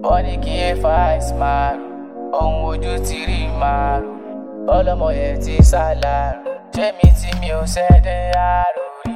wọ́n ní kí ẹ fa ìsìmáàrù ohun ojú ti rí màrú ọlọ́mọ yẹn ti sálárù ṣé mi tí mi ò ṣẹ́dẹ̀ àrò rí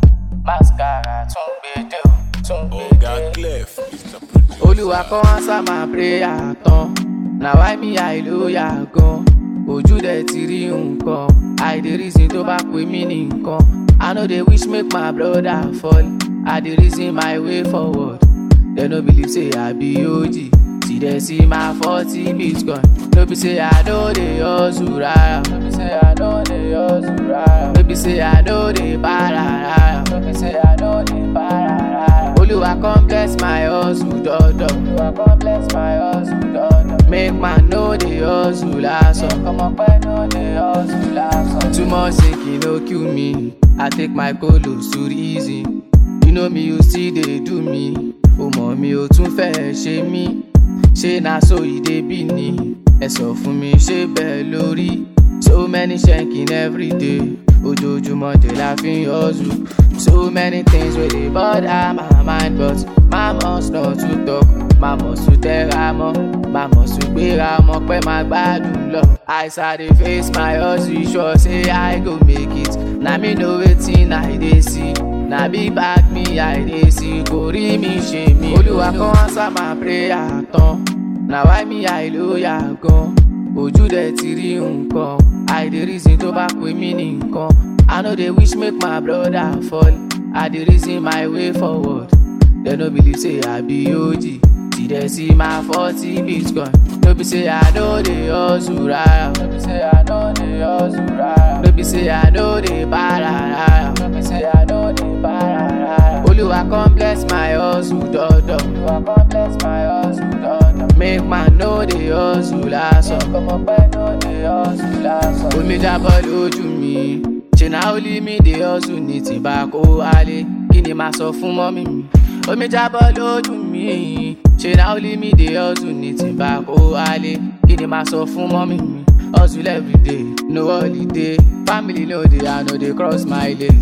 mascara tún gbèdé o tún Oga gbèdé. Clef is the producer. olúwa kọ́ answer my prayer tán na why me hallelujah gan ojú dẹ̀ ti rí nǹkan i dey reason tó bá pè mí ní nǹkan i no dey wish make my brother fall i dey reason my way forward dem no believe say i be og see dem see my forty bitcoin no be say i no dey hustle rara no be say i no dey hustle rara no be say i no dey para rara no be say i no dey para rara olúwa come bless my hustle dọdọ olúwa come bless my hustle dọdọ make man no dey hustle lásán ọmọ pẹ́ no dey hustle lásán. too much thinking no kill me i take my kolo suri easy you know me you still dey do me o mọ̀ mi ò tún fẹ́ ṣe mí ṣé na so e dey be ni ẹ sọ fún mi ṣé bẹ́ẹ̀ lórí so many shanking everyday ojoojúmọ́ dé la fi ń hustle so many things wey dey bother my mind but my must not to talk my must to tẹ́ra mọ́ my must to gbéra mọ́ pé máa gbádùn lọ as i dey face my hustle sure say i go make it na me know wetin i dey see na big bag me i dey see kò rí mi ṣe mí olúwa kan answer my prayer tán na why me hallelujah gan ojú dẹ̀ ti rí nǹkan i dey reason tó bá pè mí ní nǹkan i no dey wish make my brother fall i dey reason my way forward dem no believe say i be og see dem see my forty bitcoin no be say i no dey hustle rara no be say i no dey hustle rara no be say i no dey para rara no be say i no dey para rara olúwa come bless my hustle dọdọ olúwa come bless my hustle dọdọ make man no dey hustle lásán ọmọ pẹ́ no dey hustle lásán. omi jábọ́ lójú mi ṣe na only me dey hustle ní tìǹbà kó wálé kí ni màá sọ fún mọ́mí mi omi jábọ́ lójú mi ṣe na only me dey hustle ní tìǹbà kó wálé kí ni màá sọ fún mọ́mí mi hustle everyday no holiday family no dey i no dey cross my lane.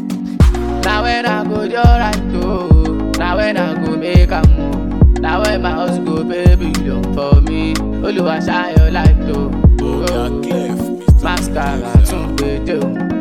na when i go do right o na when i go make am o na when my house go pay billion for me olùwàṣàyọ̀ láìpẹ́ o. Oga Clef is the mascara producer. tún gbèdé o.